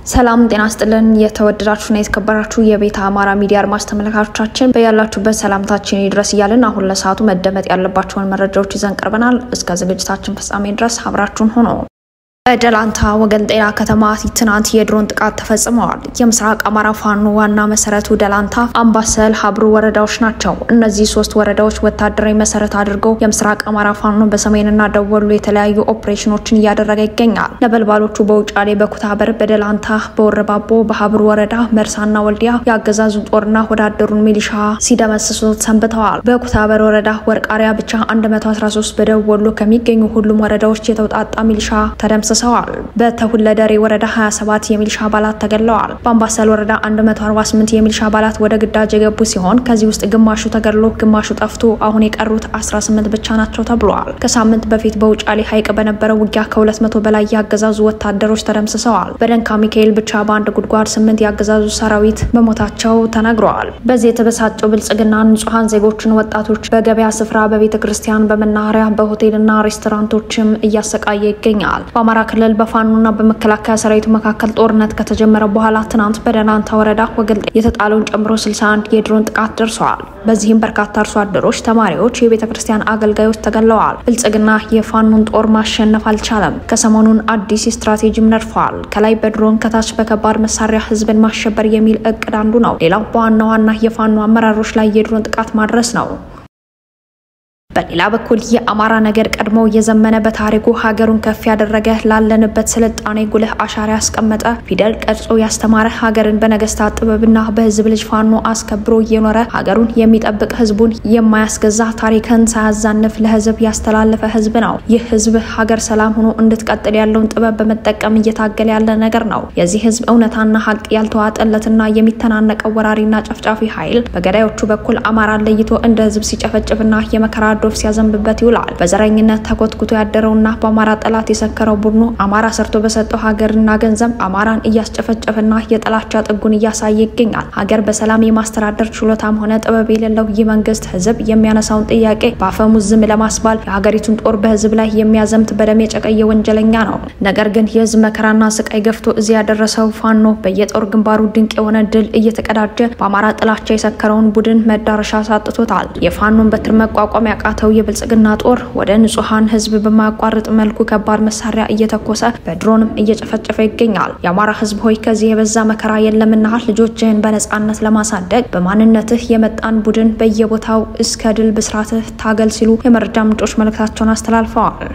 ሰላም ጤና ስጥልን። የተወደዳችሁና የተከበራችሁ የቤተ አማራ ሚዲያ አድማጭ ተመልካቾቻችን በያላችሁበት ሰላምታችን ይድረስ እያልን አሁን ለሰዓቱ መደመጥ ያለባቸውን መረጃዎች ይዘን ቀርበናል። እስከ ዝግጅታችን ፍጻሜ ድረስ አብራችሁን ሆኖ በደላንታ ወገን ጤና ከተማ ትናንት የድሮን ጥቃት ተፈጽመዋል። የምስራቅ አማራ ፋኖ ዋና መሰረቱ ደላንታ፣ አምባሰል፣ ሀብሩ ወረዳዎች ናቸው። እነዚህ ሶስት ወረዳዎች ወታደራዊ መሰረት አድርገው የምስራቅ አማራ ፋኖ በሰሜንና ደቡብ ወሎ የተለያዩ ኦፕሬሽኖችን እያደረገ ይገኛል። ነበልባሎቹ በውጫሌ፣ በኩታበር፣ በደላንታ፣ በወረባቦ፣ በሀብሩ ወረዳ መርሳና ወልዲያ የአገዛዙን ጦርና ወዳደሩን ሚሊሻ ሲደመስሱት ሰንብተዋል። በኩታበር ወረዳ ወርቃሪያ ብቻ 113 በደቡብ ወሎ ከሚገኙ ሁሉም ወረዳዎች የተውጣጣ ሚሊሻ ተደምስ ተደምስሰዋል። በተሁለደሬ ወረዳ 27 የሚሊሻ አባላት ተገድለዋል። በአምባሰል ወረዳ 148 የሚሊሻ አባላት ወደ ግዳጅ የገቡ ሲሆን ከዚህ ውስጥ ግማሹ ተገድሎ ግማሹ ጠፍቶ አሁን የቀሩት 18 ብቻ ናቸው ተብሏል። ከሳምንት በፊት በውጫሌ ሐይቅ በነበረው ውጊያ ከ200 በላይ የአገዛዙ ወታደሮች ተደምስሰዋል። በደንካ ሚካኤል ብቻ በአንድ ጉድጓድ ስምንት የአገዛዙ ሰራዊት መሞታቸው ተነግረዋል። በዚህ የተበሳጨው ብልጽግና ንጹሐን ዜጎችን ወጣቶች በገበያ ስፍራ፣ በቤተ ክርስቲያን፣ በመናኸሪያ፣ በሆቴልና ሬስቶራንቶችም እያሰቃየ ይገኛል። በአማራ ክልል በፋኖና በመከላከያ ሰራዊቱ መካከል ጦርነት ከተጀመረ በኋላ ትናንት በደላንታ ወረዳ ወገል የተጣለውን ጨምሮ 61 የድሮን ጥቃት ደርሰዋል። በዚህም በርካታ አርሶ አደሮች፣ ተማሪዎች፣ የቤተ ክርስቲያን አገልጋዮች ተገለዋል። ብልጽግና የፋኖን ጦር ማሸነፍ አልቻለም። ከሰሞኑን አዲስ ስትራቴጂም ነድፈዋል። ከላይ በድሮን ከታች በከባድ መሳሪያ ህዝብን ማሸበር የሚል እቅድ አንዱ ነው። ሌላው በዋና ዋና የፋኖ አመራሮች ላይ የድሮን ጥቃት ማድረስ ነው። በሌላ በኩል የአማራ ነገር ቀድሞ የዘመነ በታሪኩ ሀገሩን ከፍ ያደረገ ላለንበት ስልጣኔ ጉልህ አሻራ ያስቀመጠ ፊደል ቀርጾ ያስተማረ ሀገርን በነገስታት ጥበብና በህዝብ ልጅ ፋኖ አስከብሮ እየኖረ ሀገሩን የሚጠብቅ ህዝቡን የማያስገዛ ታሪክን ሳያዛንፍ ለህዝብ ያስተላለፈ ህዝብ ነው። ይህ ህዝብ ሀገር ሰላም ሆኖ እንድትቀጥል ያለውን ጥበብ በመጠቀም እየታገለ ያለ ነገር ነው። የዚህ ህዝብ እውነታና ሀቅ ያልተዋጠለትና የሚተናነቀው ወራሪና ጨፍጫፊ ኃይል በገዳዮቹ በኩል አማራን ለይቶ እንደ ህዝብ ሲጨፈጭፍና የመከራ ዶፍ ሲያዘንብበት ይውላል። በዘረኝነት ተኮትኩቶ ያደረውና በአማራ ጠላት የሰከረው ቡድኑ አማራ ሰርቶ በሰጠው ሀገርና ገንዘብ አማራን እያስጨፈጨፈና የጥላቻ ጥጉን እያሳየ ይገኛል። ሀገር በሰላም የማስተዳደር ችሎታም ሆነ ጥበብ የሌለው ይህ መንግስት ህዝብ የሚያነሳውን ጥያቄ በአፈሙዝ ዝም ለማስባል የሀገሪቱን ጦር በህዝብ ላይ የሚያዘምት በደም የጨቀየ ወንጀለኛ ነው። ነገር ግን የህዝብ መከራና ስቃይ ገፍቶ እዚህ ያደረሰው ፋኖ በየጦር ግንባሩ ድንቅ የሆነ ድል እየተቀዳጀ በአማራ ጥላቻ የሰከረውን ቡድን መዳረሻ ሳጥቶታል። የፋኖን በትር መቋቋም ያቃ ተው የብልጽግና ጦር ወደ ንጹሐን ህዝብ በማያቋርጥ መልኩ ከባድ መሳሪያ እየተኮሰ በድሮንም እየጨፈጨፈ ይገኛል። የአማራ ህዝብ ሆይ ከዚህ የበዛ መከራ የለምና ልጆችህን በነጻነት ለማሳደግ በማንነትህ የመጣን ቡድን በየቦታው እስከ ድል ብስራትህ ታገል ሲሉ የመረጃ ምንጮች መልእክታቸውን አስተላልፈዋል።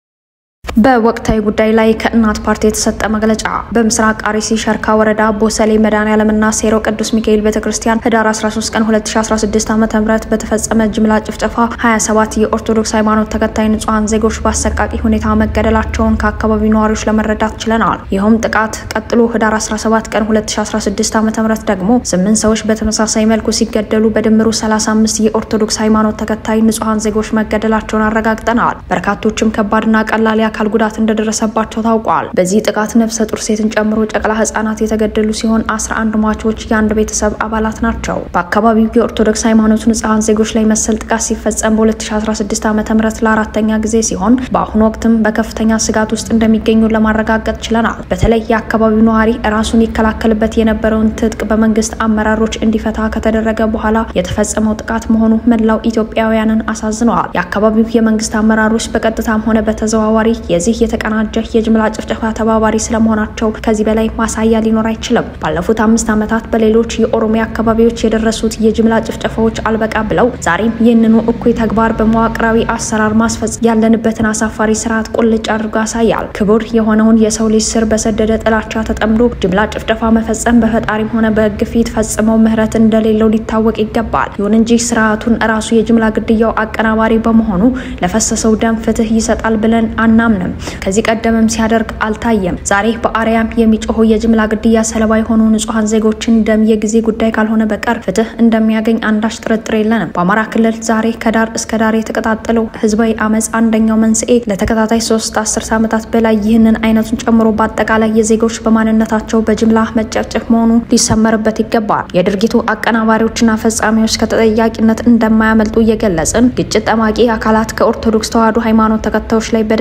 በወቅታዊ ጉዳይ ላይ ከእናት ፓርቲ የተሰጠ መግለጫ። በምስራቅ አርሲ ሸርካ ወረዳ ቦሰሌ መድኃኔዓለምና ሴሮ ቅዱስ ሚካኤል ቤተክርስቲያን ህዳር 13 ቀን 2016 ዓ.ም በተፈጸመ ጅምላ ጭፍጨፋ 27 የኦርቶዶክስ ሃይማኖት ተከታይ ንጹሐን ዜጎች በአሰቃቂ ሁኔታ መገደላቸውን ከአካባቢው ነዋሪዎች ለመረዳት ችለናል። ይኸውም ጥቃት ቀጥሎ ህዳር 17 ቀን 2016 ዓ.ም ደግሞ ስምንት ሰዎች በተመሳሳይ መልኩ ሲገደሉ በድምሩ 35 የኦርቶዶክስ ሃይማኖት ተከታይ ንጹሐን ዜጎች መገደላቸውን አረጋግጠናል። በርካቶችም ከባድና ቀላል የአካል ጉዳት እንደደረሰባቸው ታውቋል። በዚህ ጥቃት ነፍሰ ጡር ሴትን ጨምሮ ጨቅላ ህጻናት የተገደሉ ሲሆን 11 ሟቾች የአንድ ቤተሰብ አባላት ናቸው። በአካባቢው የኦርቶዶክስ ሃይማኖት ንጹሐን ዜጎች ላይ መሰል ጥቃት ሲፈጸም በ2016 ዓ ም ለአራተኛ ጊዜ ሲሆን በአሁኑ ወቅትም በከፍተኛ ስጋት ውስጥ እንደሚገኙ ለማረጋገጥ ችለናል። በተለይ የአካባቢው ነዋሪ ራሱን ይከላከልበት የነበረውን ትጥቅ በመንግስት አመራሮች እንዲፈታ ከተደረገ በኋላ የተፈጸመው ጥቃት መሆኑ መላው ኢትዮጵያውያንን አሳዝነዋል። የአካባቢው የመንግስት አመራሮች በቀጥታም ሆነ በተዘዋዋሪ የዚህ የተቀናጀ የጅምላ ጭፍጨፋ ተባባሪ ስለመሆናቸው ከዚህ በላይ ማሳያ ሊኖር አይችልም። ባለፉት አምስት ዓመታት በሌሎች የኦሮሚያ አካባቢዎች የደረሱት የጅምላ ጭፍጨፋዎች አልበቃ ብለው ዛሬም ይህንኑ እኩይ ተግባር በመዋቅራዊ አሰራር ማስፈጸም ያለንበትን አሳፋሪ ስርዓት ቁልጭ አድርጎ ያሳያል። ክቡር የሆነውን የሰው ልጅ ስር በሰደደ ጥላቻ ተጠምዶ ጅምላ ጭፍጨፋ መፈጸም በፈጣሪም ሆነ በሕግ ፊት ፈጽመው ምህረት እንደሌለው ሊታወቅ ይገባል። ይሁን እንጂ ስርዓቱን ራሱ የጅምላ ግድያው አቀናባሪ በመሆኑ ለፈሰሰው ደም ፍትህ ይሰጣል ብለን አናምንም። ከዚህ ቀደምም ሲያደርግ አልታየም። ዛሬ በአርያም የሚጮሁ የጅምላ ግድያ ሰለባ የሆኑ ንጹሐን ዜጎችን ደም የጊዜ ጉዳይ ካልሆነ በቀር ፍትህ እንደሚያገኝ አንዳች ጥርጥር የለንም። በአማራ ክልል ዛሬ ከዳር እስከ ዳር የተቀጣጠለው ህዝባዊ አመፅ አንደኛው መንስኤ ለተከታታይ ሶስት አስርት ዓመታት በላይ ይህንን አይነቱን ጨምሮ በአጠቃላይ የዜጎች በማንነታቸው በጅምላ መጨፍጨፍ መሆኑ ሊሰመርበት ይገባል። የድርጊቱ አቀናባሪዎችና ፈጻሚዎች ከተጠያቂነት እንደማያመልጡ እየገለጽን ግጭት ጠማቂ አካላት ከኦርቶዶክስ ተዋሕዶ ሃይማኖት ተከታዮች ላይ በደም የተለወሰ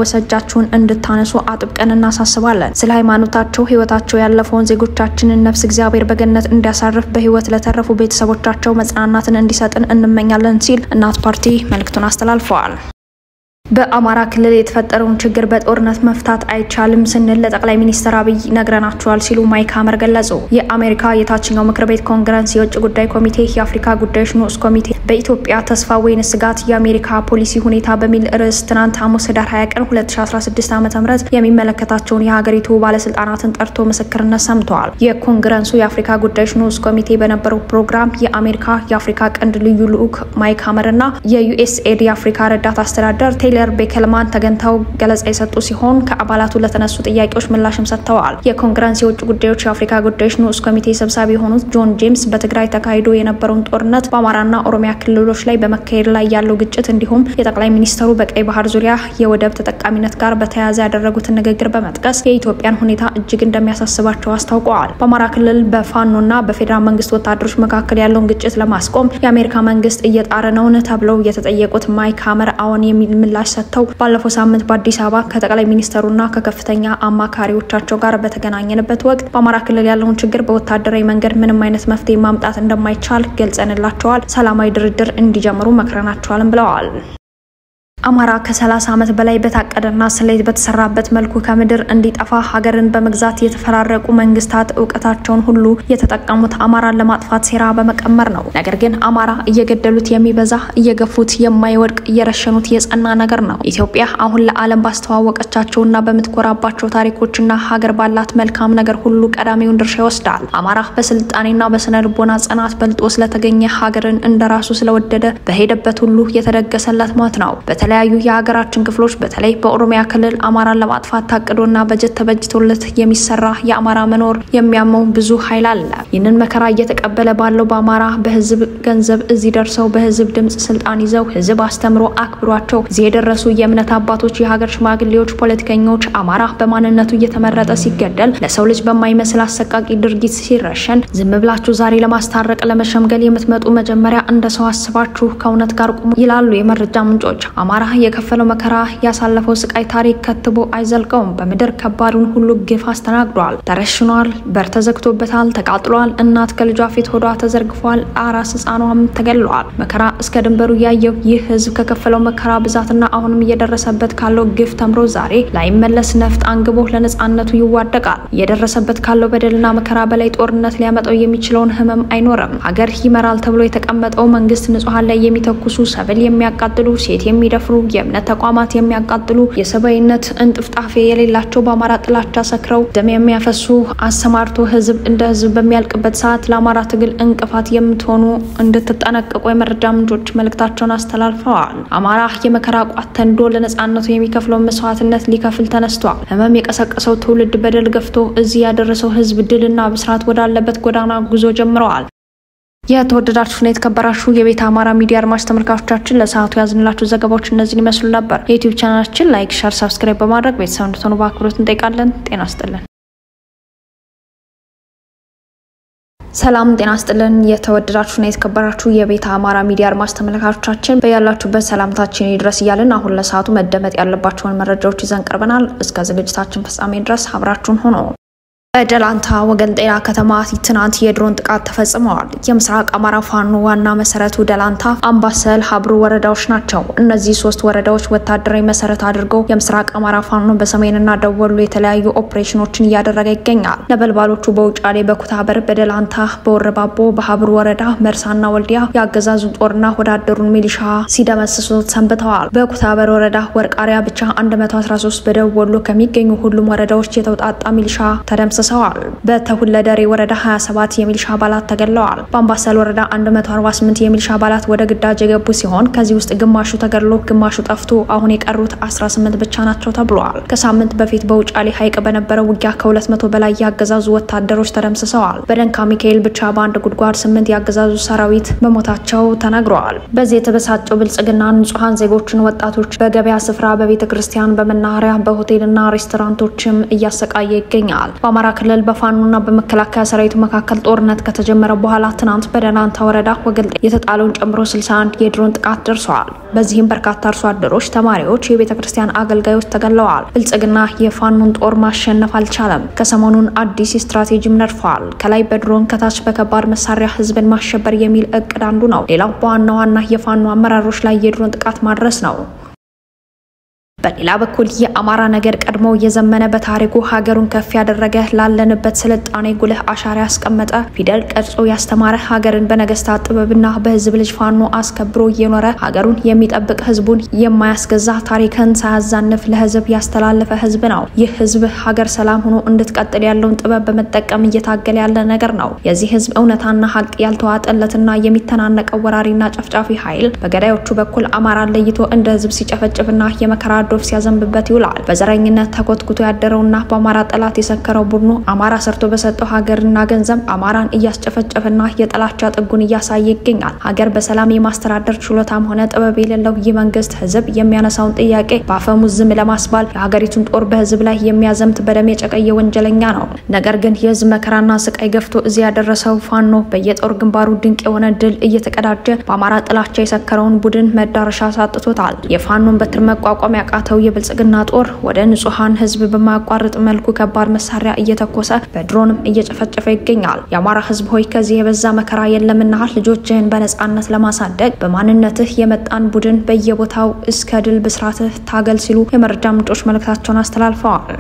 የተለወሰ እጃችሁን እንድታነሱ አጥብቀን እናሳስባለን። ስለ ሃይማኖታቸው ህይወታቸው ያለፈውን ዜጎቻችንን ነፍስ እግዚአብሔር በገነት እንዲያሳርፍ በህይወት ለተረፉ ቤተሰቦቻቸው መጽናናትን እንዲሰጥን እንመኛለን ሲል እናት ፓርቲ መልእክቱን አስተላልፈዋል። በአማራ ክልል የተፈጠረውን ችግር በጦርነት መፍታት አይቻልም ስንል ለጠቅላይ ሚኒስትር አብይ ነግረናቸዋል ሲሉ ማይክ ሀመር ገለጹ። የአሜሪካ የታችኛው ምክር ቤት ኮንግረስ የውጭ ጉዳይ ኮሚቴ የአፍሪካ ጉዳዮች ንዑስ ኮሚቴ በኢትዮጵያ ተስፋ ወይን ስጋት የአሜሪካ ፖሊሲ ሁኔታ በሚል ርዕስ ትናንት ሐሙስ ህዳር 20 ቀን 2016 ዓ ም የሚመለከታቸውን የሀገሪቱ ባለስልጣናትን ጠርቶ ምስክርነት ሰምተዋል። የኮንግረሱ የአፍሪካ ጉዳዮች ንዑስ ኮሚቴ በነበረው ፕሮግራም የአሜሪካ የአፍሪካ ቀንድ ልዩ ልዑክ ማይክ ሀመር እና የዩኤስኤድ የአፍሪካ ረዳት አስተዳደር ቴይለር ቤከልማን ተገኝተው ገለጻ የሰጡ ሲሆን ከአባላቱ ለተነሱ ጥያቄዎች ምላሽም ሰጥተዋል። የኮንግረስ የውጭ ጉዳዮች የአፍሪካ ጉዳዮች ንዑስ ኮሚቴ ሰብሳቢ የሆኑት ጆን ጄምስ በትግራይ ተካሂዶ የነበረውን ጦርነት፣ በአማራና ኦሮሚያ ክልሎች ላይ በመካሄድ ላይ ያለው ግጭት እንዲሁም የጠቅላይ ሚኒስተሩ በቀይ ባህር ዙሪያ የወደብ ተጠቃሚነት ጋር በተያያዘ ያደረጉትን ንግግር በመጥቀስ የኢትዮጵያን ሁኔታ እጅግ እንደሚያሳስባቸው አስታውቀዋል። በአማራ ክልል በፋኖና በፌዴራል መንግስት ወታደሮች መካከል ያለውን ግጭት ለማስቆም የአሜሪካ መንግስት እየጣረ ነውን ተብለው የተጠየቁት ማይክ ሀመር አዎን የሚል ምላሽ ሰጥተው ባለፈው ሳምንት በአዲስ አበባ ከጠቅላይ ሚኒስተሩና ከከፍተኛ አማካሪዎቻቸው ጋር በተገናኘንበት ወቅት በአማራ ክልል ያለውን ችግር በወታደራዊ መንገድ ምንም አይነት መፍትሄ ማምጣት እንደማይቻል ገልጸንላቸዋል። ሰላማዊ ድርድር እንዲጀምሩ መክረናቸዋልም ብለዋል። አማራ ከ30 ዓመት በላይ በታቀደና ስሌት በተሰራበት መልኩ ከምድር እንዲጠፋ ሀገርን በመግዛት የተፈራረቁ መንግስታት እውቀታቸውን ሁሉ የተጠቀሙት አማራን ለማጥፋት ሴራ በመቀመር ነው። ነገር ግን አማራ እየገደሉት የሚበዛ እየገፉት የማይወድቅ እየረሸኑት የጸና ነገር ነው። ኢትዮጵያ አሁን ለዓለም ባስተዋወቀቻቸውና በምትኮራባቸው ታሪኮችና ሀገር ባላት መልካም ነገር ሁሉ ቀዳሚውን ድርሻ ይወስዳል። አማራ በስልጣኔና በስነ ልቦና ጽናት በልጦ ስለተገኘ ሀገርን እንደራሱ ስለወደደ በሄደበት ሁሉ የተደገሰለት ሞት ነው። በተለያዩ የሀገራችን ክፍሎች በተለይ በኦሮሚያ ክልል አማራን ለማጥፋት ታቅዶና በጀት ተበጅቶለት የሚሰራ የአማራ መኖር የሚያመው ብዙ ኃይል አለ። ይህንን መከራ እየተቀበለ ባለው በአማራ በህዝብ ገንዘብ እዚህ ደርሰው በህዝብ ድምፅ ስልጣን ይዘው ህዝብ አስተምሮ አክብሯቸው እዚህ የደረሱ የእምነት አባቶች፣ የሀገር ሽማግሌዎች፣ ፖለቲከኞች አማራ በማንነቱ እየተመረጠ ሲገደል ለሰው ልጅ በማይመስል አሰቃቂ ድርጊት ሲረሸን ዝም ብላችሁ ዛሬ ለማስታረቅ ለመሸምገል የምትመጡ መጀመሪያ እንደ ሰው አስባችሁ ከእውነት ጋር ቁሙ ይላሉ የመረጃ ምንጮች። አማራ የከፈለው መከራ ያሳለፈው ስቃይ ታሪክ ከትቦ አይዘልቀውም። በምድር ከባዱን ሁሉ ግፍ አስተናግዷል። ተረሽኗል፣ በር ተዘግቶበታል፣ ተቃጥሏል። እናት ከልጇ ፊት ሆዷ ተዘርግፏል፣ አራስ ህፃኗም ተገድለዋል። መከራ እስከ ድንበሩ ያየው ይህ ህዝብ ከከፈለው መከራ ብዛትና አሁንም እየደረሰበት ካለው ግፍ ተምሮ ዛሬ ላይመለስ ነፍጥ አንግቦ ለነጻነቱ ይዋደቃል። እየደረሰበት ካለው በደልና መከራ በላይ ጦርነት ሊያመጣው የሚችለውን ህመም አይኖርም። ሀገር ይመራል ተብሎ የተቀመጠው መንግስት ንጹሐን ላይ የሚተኩሱ ሰብል የሚያቃጥሉ ሴት የሚደፍሩ የእምነት ተቋማት የሚያቃጥሉ የሰብአዊነት እንጥፍጣፌ የሌላቸው በአማራ ጥላቻ ሰክረው ደም የሚያፈሱ አሰማርቶ ህዝብ እንደ ህዝብ በሚያልቅበት ሰዓት ለአማራ ትግል እንቅፋት የምትሆኑ እንድትጠነቀቁ የመረጃ ምንጮች መልእክታቸውን አስተላልፈዋል። አማራ የመከራ ቋት ተንዶ ለነጻነቱ የሚከፍለውን መስዋዕትነት ሊከፍል ተነስቷል። ህመም የቀሰቀሰው ትውልድ በደል ገፍቶ እዚህ ያደረሰው ህዝብ ድልና ብስራት ወዳለበት ጎዳና ጉዞ ጀምረዋል። የተወደዳችሁና የተከበራችሁ የቤተ አማራ ሚዲያ አድማጭ ተመልካቾቻችን ለሰዓቱ ያዝንላችሁ ዘገባዎች እነዚህን ይመስሉ ነበር። የዩቲዩብ ቻናላችን ላይክ፣ ሸር፣ ሰብስክራይብ በማድረግ ቤተሰብ እንድትሆኑ በአክብሮት እንጠይቃለን። ጤና ስጥልን። ሰላም ጤና ስጥልን። የተወደዳችሁና የተከበራችሁ የቤተ አማራ ሚዲያ አድማጭ ተመልካቾቻችን በያላችሁበት ሰላምታችን ይድረስ እያልን አሁን ለሰዓቱ መደመጥ ያለባቸውን መረጃዎች ይዘን ቀርበናል። እስከ ዝግጅታችን ፍጻሜ ድረስ አብራችሁን ሆኖ በደላንታ ወገን ጤና ከተማ ትናንት የድሮን ጥቃት ተፈጽመዋል። የምስራቅ አማራ ፋኖ ዋና መሰረቱ ደላንታ፣ አምባሰል፣ ሀብሩ ወረዳዎች ናቸው። እነዚህ ሶስት ወረዳዎች ወታደራዊ መሰረት አድርገው የምስራቅ አማራ ፋኖ በሰሜንና ደቡብ ወሎ የተለያዩ ኦፕሬሽኖችን እያደረገ ይገኛል። ነበልባሎቹ በውጫሌ፣ በኩታበር፣ በደላንታ፣ በወረባቦ፣ በሀብሩ ወረዳ መርሳና ወልዲያ የአገዛዙን ጦርና ወዳደሩን ሚሊሻ ሲደመስሱት ሰንብተዋል። በኩታበር ወረዳ ወርቃሪያ ብቻ 113 በደቡብ ወሎ ከሚገኙ ሁሉም ወረዳዎች የተውጣጣ ሚሊሻ ተደምስ ተደምስሰዋል። በተሁለደሬ ወረዳ 27 የሚሊሻ አባላት ተገድለዋል። በአምባሰል ወረዳ 148 የሚሊሻ አባላት ወደ ግዳጅ የገቡ ሲሆን ከዚህ ውስጥ ግማሹ ተገድሎ ግማሹ ጠፍቶ አሁን የቀሩት 18 ብቻ ናቸው ተብሏል። ከሳምንት በፊት በውጫሌ ሐይቅ በነበረው ውጊያ ከ200 በላይ የአገዛዙ ወታደሮች ተደምስሰዋል። በደንካ ሚካኤል ብቻ በአንድ ጉድጓድ ስምንት የአገዛዙ ሰራዊት መሞታቸው ተነግረዋል። በዚህ የተበሳጨው ብልጽግና ንጹሐን ዜጎችን፣ ወጣቶች በገበያ ስፍራ፣ በቤተ ክርስቲያን፣ በመናኸሪያ፣ በሆቴልና ሬስቶራንቶችም እያሰቃየ ይገኛል። በአማራ በአማራ ክልል በፋኖና በመከላከያ ሰራዊቱ መካከል ጦርነት ከተጀመረ በኋላ ትናንት በደላንታ ወረዳ ወገል የተጣለውን ጨምሮ 61 የድሮን ጥቃት ደርሰዋል። በዚህም በርካታ አርሶ አደሮች፣ ተማሪዎች፣ የቤተ ክርስቲያን አገልጋዮች ተገለዋል። ብልጽግና የፋኖን ጦር ማሸነፍ አልቻለም። ከሰሞኑን አዲስ ስትራቴጂም ነድፈዋል። ከላይ በድሮን ከታች በከባድ መሳሪያ ህዝብን ማሸበር የሚል እቅድ አንዱ ነው። ሌላው በዋና ዋና የፋኖ አመራሮች ላይ የድሮን ጥቃት ማድረስ ነው። በሌላ በኩል የአማራ ነገድ ቀድሞ የዘመነ በታሪኩ ሀገሩን ከፍ ያደረገ ላለንበት ስልጣኔ ጉልህ አሻራ ያስቀመጠ ፊደል ቀርጾ ያስተማረ ሀገርን በነገስታት ጥበብና በህዝብ ልጅ ፋኖ አስከብሮ እየኖረ ሀገሩን የሚጠብቅ ህዝቡን የማያስገዛ ታሪክን ሳያዛንፍ ለህዝብ ያስተላለፈ ህዝብ ነው። ይህ ህዝብ ሀገር ሰላም ሆኖ እንድትቀጥል ያለውን ጥበብ በመጠቀም እየታገለ ያለ ነገር ነው። የዚህ ህዝብ እውነታና ሀቅ ያልተዋጠለትና የሚተናነቀው ወራሪና ጨፍጫፊ ኃይል በገዳዮቹ በኩል አማራን ለይቶ እንደ ህዝብ ሲጨፈጭፍና የመከራ ዶፍ ሲያዘንብበት ይውላል። በዘረኝነት ተኮትኩቶ ያደረውና በአማራ ጠላት የሰከረው ቡድኑ አማራ ሰርቶ በሰጠው ሀገርና ገንዘብ አማራን እያስጨፈጨፈና የጥላቻ ጥጉን እያሳየ ይገኛል። ሀገር በሰላም የማስተዳደር ችሎታም ሆነ ጥበብ የሌለው ይህ መንግስት ህዝብ የሚያነሳውን ጥያቄ በአፈሙዝ ዝም ለማስባል የሀገሪቱን ጦር በህዝብ ላይ የሚያዘምት በደም የጨቀየ ወንጀለኛ ነው። ነገር ግን የህዝብ መከራና ስቃይ ገፍቶ እዚህ ያደረሰው ፋኖ በየጦር ግንባሩ ድንቅ የሆነ ድል እየተቀዳጀ በአማራ ጥላቻ የሰከረውን ቡድን መዳረሻ ሳጥቶታል። የፋኖን በትር መቋቋም ያቃተው የብልጽግና ጦር ወደ ንጹሐን ህዝብ በማያቋርጥ መልኩ ከባድ መሳሪያ እየተኮሰ በድሮንም እየጨፈጨፈ ይገኛል። የአማራ ህዝብ ሆይ ከዚህ የበዛ መከራ የለምና ልጆችህን በነጻነት ለማሳደግ በማንነትህ የመጣን ቡድን በየቦታው እስከ ድል ብስራትህ ታገል ሲሉ የመረጃ ምንጮች መልእክታቸውን አስተላልፈዋል።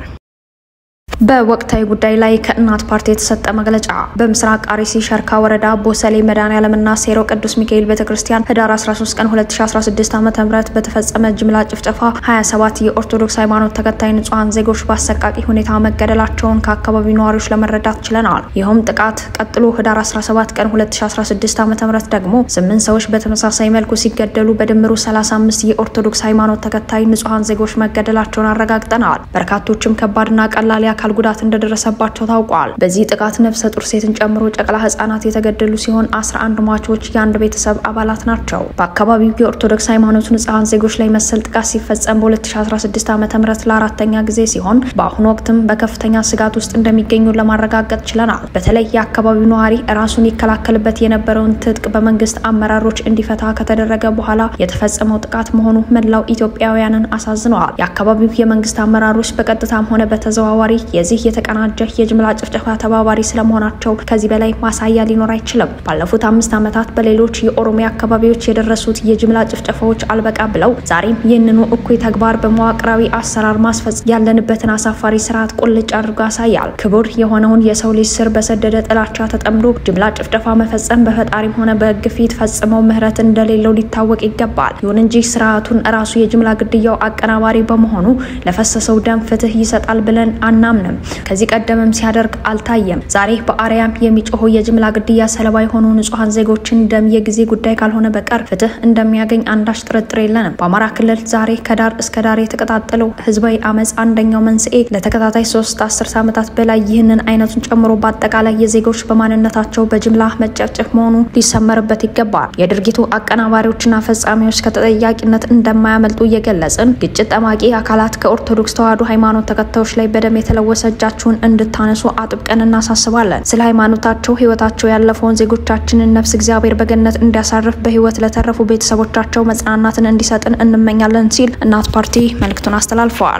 በወቅታዊ ጉዳይ ላይ ከእናት ፓርቲ የተሰጠ መግለጫ። በምስራቅ አርሲ ሸርካ ወረዳ ቦሰሌ መድኃኔዓለምና ሴሮ ቅዱስ ሚካኤል ቤተክርስቲያን ህዳር 13 ቀን 2016 ዓ.ም በተፈጸመ ጅምላ ጭፍጨፋ 27 የኦርቶዶክስ ሃይማኖት ተከታይ ንጹሐን ዜጎች በአሰቃቂ ሁኔታ መገደላቸውን ከአካባቢው ነዋሪዎች ለመረዳት ችለናል። ይኸውም ጥቃት ቀጥሎ ህዳር 17 ቀን 2016 ዓ.ም ደግሞ ስምንት ሰዎች በተመሳሳይ መልኩ ሲገደሉ በድምሩ 35 የኦርቶዶክስ ሃይማኖት ተከታይ ንጹሐን ዜጎች መገደላቸውን አረጋግጠናል። በርካቶችም ከባድና ቀላል የአካል ጉዳት እንደደረሰባቸው ታውቋል። በዚህ ጥቃት ነፍሰ ጡር ሴትን ጨምሮ ጨቅላ ህጻናት የተገደሉ ሲሆን 11 ሟቾች የአንድ ቤተሰብ አባላት ናቸው። በአካባቢው የኦርቶዶክስ ሃይማኖት ንጹሐን ዜጎች ላይ መሰል ጥቃት ሲፈጸም በ2016 ዓ ም ለአራተኛ ጊዜ ሲሆን በአሁኑ ወቅትም በከፍተኛ ስጋት ውስጥ እንደሚገኙ ለማረጋገጥ ችለናል። በተለይ የአካባቢው ነዋሪ ራሱን ይከላከልበት የነበረውን ትጥቅ በመንግስት አመራሮች እንዲፈታ ከተደረገ በኋላ የተፈጸመው ጥቃት መሆኑ መላው ኢትዮጵያውያንን አሳዝነዋል። የአካባቢው የመንግስት አመራሮች በቀጥታም ሆነ በተዘዋዋሪ የዚህ የተቀናጀ የጅምላ ጭፍጨፋ ተባባሪ ስለመሆናቸው ከዚህ በላይ ማሳያ ሊኖር አይችልም። ባለፉት አምስት ዓመታት በሌሎች የኦሮሚያ አካባቢዎች የደረሱት የጅምላ ጭፍጨፋዎች አልበቃ ብለው ዛሬም ይህንኑ እኩይ ተግባር በመዋቅራዊ አሰራር ማስፈጸም ያለንበትን አሳፋሪ ስርዓት ቁልጭ አድርጎ ያሳያል። ክቡር የሆነውን የሰው ልጅ ስር በሰደደ ጥላቻ ተጠምዶ ጅምላ ጭፍጨፋ መፈጸም በፈጣሪም ሆነ በሕግ ፊት ፈጽመው ምህረት እንደሌለው ሊታወቅ ይገባል። ይሁን እንጂ ስርዓቱን ራሱ የጅምላ ግድያው አቀናባሪ በመሆኑ ለፈሰሰው ደም ፍትህ ይሰጣል ብለን አናምንም። ከዚህ ቀደምም ሲያደርግ አልታየም። ዛሬ በአርያም የሚጮሁ የጅምላ ግድያ ሰለባ የሆኑ ንጹሐን ዜጎችን ደም የጊዜ ጉዳይ ካልሆነ በቀር ፍትህ እንደሚያገኝ አንዳች ጥርጥር የለንም። በአማራ ክልል ዛሬ ከዳር እስከ ዳር የተቀጣጠለው ህዝባዊ አመፅ አንደኛው መንስኤ ለተከታታይ ሶስት አስርት ዓመታት በላይ ይህንን አይነቱን ጨምሮ በአጠቃላይ የዜጎች በማንነታቸው በጅምላ መጨፍጨፍ መሆኑ ሊሰመርበት ይገባል። የድርጊቱ አቀናባሪዎችና ፈጻሚዎች ከተጠያቂነት እንደማያመልጡ እየገለጽን ግጭት ጠማቂ አካላት ከኦርቶዶክስ ተዋሕዶ ሃይማኖት ተከታዮች ላይ በደም የተለወሰ እጃችሁን እንድታነሱ አጥብቀን እናሳስባለን። ስለ ሃይማኖታቸው ህይወታቸው ያለፈውን ዜጎቻችንን ነፍስ እግዚአብሔር በገነት እንዲያሳርፍ በህይወት ለተረፉ ቤተሰቦቻቸው መጽናናትን እንዲሰጥን እንመኛለን ሲል እናት ፓርቲ መልእክቱን አስተላልፈዋል።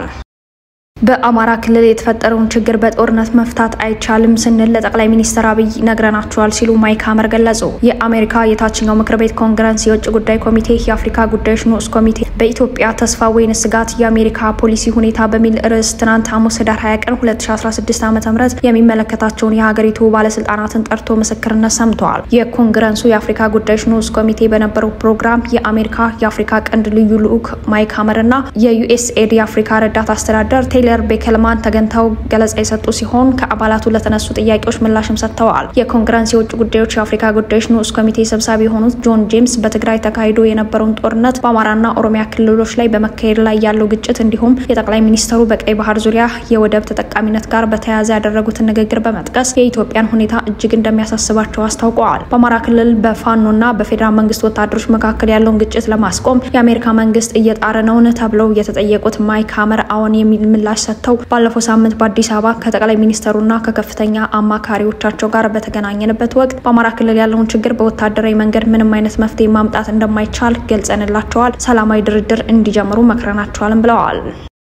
በአማራ ክልል የተፈጠረውን ችግር በጦርነት መፍታት አይቻልም ስንል ለጠቅላይ ሚኒስትር አብይ ነግረናቸዋል ሲሉ ማይክ ሀመር ገለጹ። የአሜሪካ የታችኛው ምክር ቤት ኮንግረስ የውጭ ጉዳይ ኮሚቴ የአፍሪካ ጉዳዮች ንዑስ ኮሚቴ በኢትዮጵያ ተስፋ ወይን ስጋት የአሜሪካ ፖሊሲ ሁኔታ በሚል ርዕስ ትናንት ሐሙስ ህዳር 20 ቀን 2016 ዓ ም የሚመለከታቸውን የሀገሪቱ ባለስልጣናትን ጠርቶ ምስክርነት ሰምተዋል። የኮንግረሱ የአፍሪካ ጉዳዮች ንዑስ ኮሚቴ በነበረው ፕሮግራም የአሜሪካ የአፍሪካ ቀንድ ልዩ ልዑክ ማይክ ሀመር እና የዩኤስኤድ የአፍሪካ ረዳት አስተዳደር ቴይለር ቤከልማን ተገኝተው ገለጻ የሰጡ ሲሆን ከአባላቱ ለተነሱ ጥያቄዎች ምላሽም ሰጥተዋል። የኮንግረስ የውጭ ጉዳዮች የአፍሪካ ጉዳዮች ንዑስ ኮሚቴ ሰብሳቢ የሆኑት ጆን ጄምስ በትግራይ ተካሂዶ የነበረውን ጦርነት በአማራና ኦሮሚያ ክልሎች ላይ በመካሄድ ላይ ያለው ግጭት እንዲሁም የጠቅላይ ሚኒስተሩ በቀይ ባህር ዙሪያ የወደብ ተጠቃሚነት ጋር በተያያዘ ያደረጉትን ንግግር በመጥቀስ የኢትዮጵያን ሁኔታ እጅግ እንደሚያሳስባቸው አስታውቀዋል። በአማራ ክልል በፋኖና በፌዴራል መንግስት ወታደሮች መካከል ያለውን ግጭት ለማስቆም የአሜሪካ መንግስት እየጣረ ነውን ተብለው የተጠየቁት ማይክ ሀመር አዎን የሚል ምላሽ ምላሽ ሰጥተው ባለፈው ሳምንት በአዲስ አበባ ከጠቅላይ ሚኒስተሩና ከከፍተኛ አማካሪዎቻቸው ጋር በተገናኘንበት ወቅት በአማራ ክልል ያለውን ችግር በወታደራዊ መንገድ ምንም አይነት መፍትሄ ማምጣት እንደማይቻል ገልጸንላቸዋል። ሰላማዊ ድርድር እንዲጀምሩ መክረናቸዋልም ብለዋል።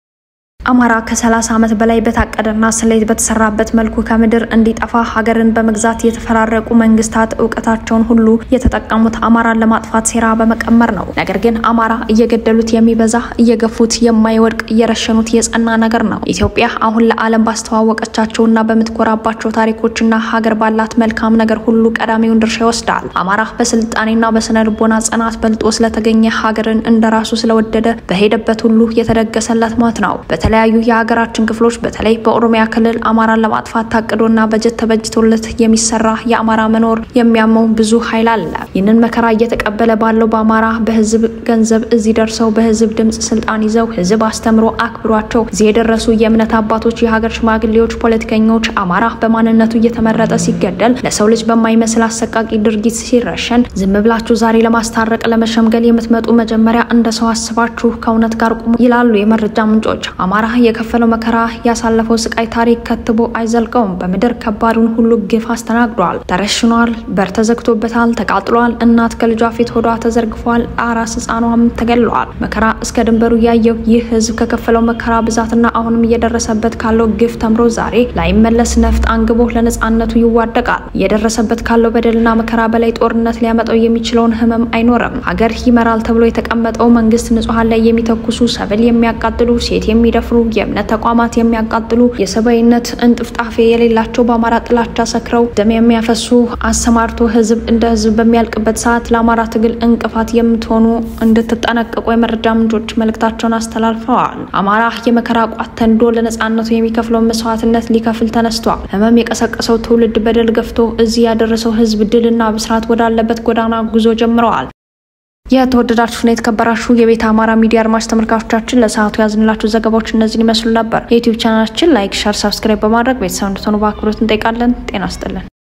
አማራ ከ30 ዓመት በላይ በታቀደና ስሌት በተሰራበት መልኩ ከምድር እንዲጠፋ ሀገርን በመግዛት የተፈራረቁ መንግስታት እውቀታቸውን ሁሉ የተጠቀሙት አማራን ለማጥፋት ሴራ በመቀመር ነው። ነገር ግን አማራ እየገደሉት የሚበዛ እየገፉት የማይወድቅ እየረሸኑት የጸና ነገር ነው። ኢትዮጵያ አሁን ለዓለም ባስተዋወቀቻቸውና በምትኮራባቸው ታሪኮችና ሀገር ባላት መልካም ነገር ሁሉ ቀዳሚውን ድርሻ ይወስዳል። አማራ በስልጣኔና በስነ ልቦና ጽናት በልጦ ስለተገኘ ሀገርን እንደራሱ ስለወደደ በሄደበት ሁሉ የተደገሰለት ሞት ነው። በተለያዩ የሀገራችን ክፍሎች በተለይ በኦሮሚያ ክልል አማራን ለማጥፋት ታቅዶና በጀት ተበጅቶለት የሚሰራ የአማራ መኖር የሚያመው ብዙ ኃይል አለ። ይህንን መከራ እየተቀበለ ባለው በአማራ በህዝብ ገንዘብ እዚህ ደርሰው በህዝብ ድምፅ ስልጣን ይዘው ህዝብ አስተምሮ አክብሯቸው እዚህ የደረሱ የእምነት አባቶች፣ የሀገር ሽማግሌዎች፣ ፖለቲከኞች አማራ በማንነቱ እየተመረጠ ሲገደል ለሰው ልጅ በማይመስል አሰቃቂ ድርጊት ሲረሸን ዝም ብላችሁ ዛሬ ለማስታረቅ ለመሸምገል የምትመጡ መጀመሪያ እንደ ሰው አስባችሁ ከእውነት ጋር ቁሙ ይላሉ የመረጃ ምንጮች። አማራ የከፈለው መከራ ያሳለፈው ስቃይ ታሪክ ከትቦ አይዘልቀውም። በምድር ከባዱን ሁሉ ግፍ አስተናግዷል። ተረሽኗል፣ በር ተዘግቶበታል፣ ተቃጥሏል። እናት ከልጇ ፊት ሆዷ ተዘርግፏል፣ አራስ ህፃኗም ተገድለዋል። መከራ እስከ ድንበሩ ያየው ይህ ህዝብ ከከፈለው መከራ ብዛትና አሁንም እየደረሰበት ካለው ግፍ ተምሮ ዛሬ ላይመለስ ነፍጥ አንግቦ ለነጻነቱ ይዋደቃል። እየደረሰበት ካለው በደልና መከራ በላይ ጦርነት ሊያመጣው የሚችለውን ህመም አይኖርም። ሀገር ይመራል ተብሎ የተቀመጠው መንግስት ንጹሐን ላይ የሚተኩሱ ሰብል የሚያቃጥሉ ሴት የሚደፍሩ የእምነት ተቋማት የሚያቃጥሉ የሰብአዊነት እንጥፍጣፌ የሌላቸው በአማራ ጥላቻ ሰክረው ደም የሚያፈሱ አሰማርቶ ህዝብ እንደ ህዝብ በሚያልቅበት ሰዓት ለአማራ ትግል እንቅፋት የምትሆኑ እንድትጠነቀቁ የመረጃ ምንጮች መልእክታቸውን አስተላልፈዋል። አማራ የመከራ ቋት ተንዶ ለነጻነቱ የሚከፍለውን መስዋዕትነት ሊከፍል ተነስቷል። ህመም የቀሰቀሰው ትውልድ በደል ገፍቶ እዚህ ያደረሰው ህዝብ ድልና ብስራት ወዳለበት ጎዳና ጉዞ ጀምረዋል። የተወደዳችሁና የተከበራችሁ የቤተ አማራ ሚዲያ አድማጭ ተመልካቾቻችን ለሰዓቱ ያዝንላችሁ ዘገባዎች እነዚህን ይመስሉ ነበር። የዩቲዩብ ቻናላችን ላይክ፣ ሸር፣ ሰብስክራይብ በማድረግ ቤተሰብ እንድትሆኑ በአክብሮት እንጠይቃለን። ጤና ይስጥልን።